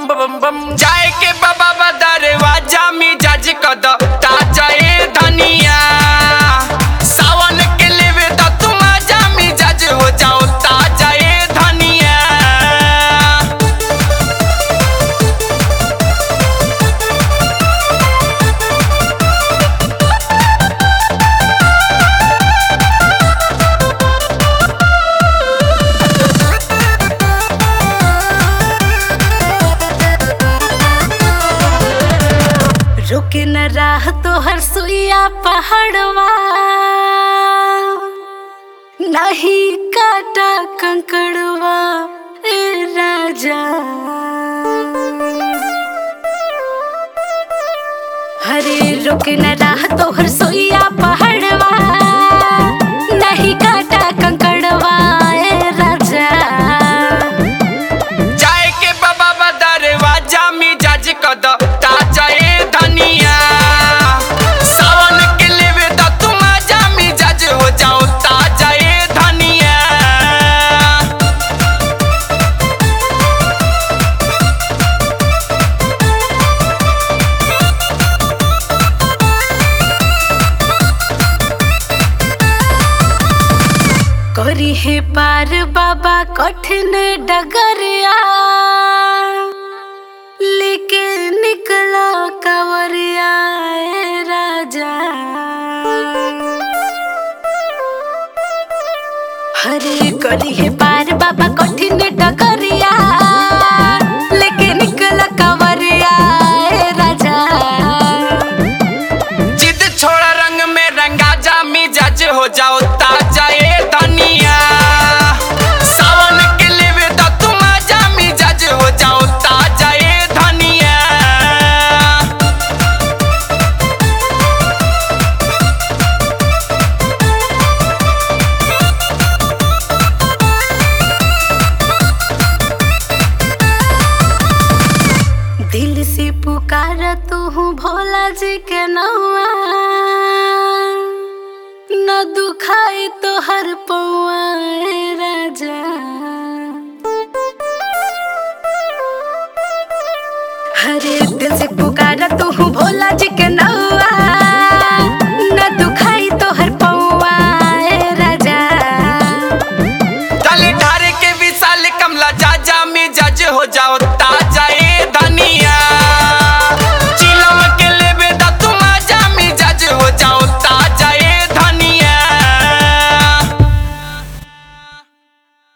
बम बम बम जाए के बाबा बदरवाजा में जज कद ताजा ए धनिया सावन के लेवे त तुम आजा में जज हो जाओ ताजा ए धनिया रुके न राह तो हर सुइया पहाड़वा नहीं काटा कंकड़वा ए राजा हरे रुके न राह तो हर सुइया पहाड़वा नहीं काटा कंकड़वा ए राजा जाए के बाबा बदरवाजा में जज कद ताजा ए धनिया सावन के लेवे त तुम आजा में जज हो जाओ ताजा ए धनिया करी है पार बाबा कठिन डगरिया लेके निकला कवरिया ए राजा हरे करी है पार बाबा कठिन डगरिया लेके निकला कवरिया ए राजा जिद छोड़ा रंग में रंगा जा मिजाज हो जाओ ताजा ए धनिया सावन के लेवे त तुम आजा मिजाज हो जाओ ताजा ए धनिया दिल से पुकारा तू हूँ भोला जी के नौआ न दुखाई तो हर पौआ ए राजा हरे दिल से पुकारा तू हूँ भोला